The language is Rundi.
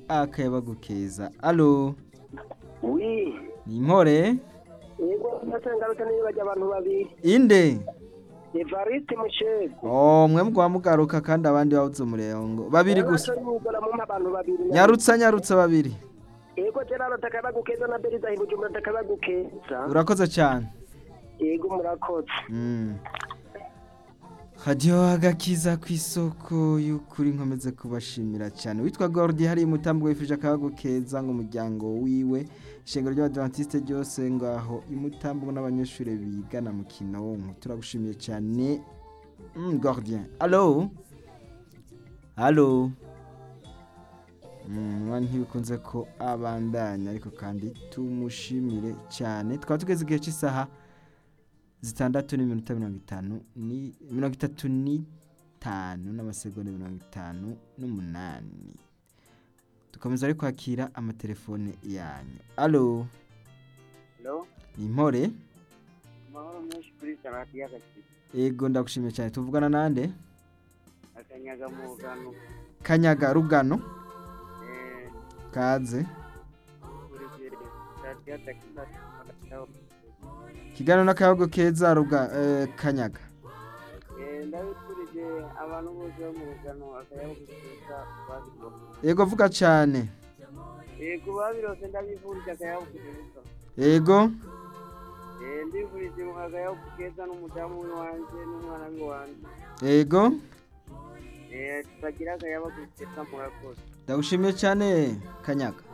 akayabagu keza alo wi ni impore yego ndetse ngarutse niyo bajya abantu babiri inde evariste mushego oh mwe mugwa mugaruka kandi abandi babuze umurengo babiri gusa nyugora mu abantu babiri nyarutsa nyarutsa babiri yego gerard takabagukeza na beriza hibujumbura takabagukeza urakoze cyane yego murakoze Mm. hadiyo agakiza ku isoko y'ukuri nkomeze kubashimira cyane witwa gordi hari umutambwe wifuje akabago keza ngo umuryango wiwe ishengero ry'abadivantiste ryose ngaho imutambwe n'abanyeshuri bigana mu kinonko turagushimiye cyane mm, gordien alo alo Mm, mwanya ntibikunze ko abandanya ariko kandi tumushimire cyane twaba tugeze igihe cy'isaha zitandatu n'iminota mirongo itanu ni mirongo itatu n'itanu n'amasegonda mirongo itanu n'umunani dukomeza ari kwakira amatelefone yanyu alo Hello? ni impore amahoro menshi kuri sarati y'agakiza ego ndagushimiye cyane tuvugana nande akanyaga mu rugano kanyaga rugano eh, kaze kuri sarati y'agakiza kiganiro n'akayago keza ruga eh, kanyaga ndabikurije abantu bose bo mu rugano akayabugukeza babirose ego vuga cyane yego babirose ndabifurije akayabugukeza ego ndifurije akayabugukeza n'umudamu we wanjye n'umwana we wanjye ego Eh, tukagira akayabugukeza murakoze ndagushimiye cyane kanyaga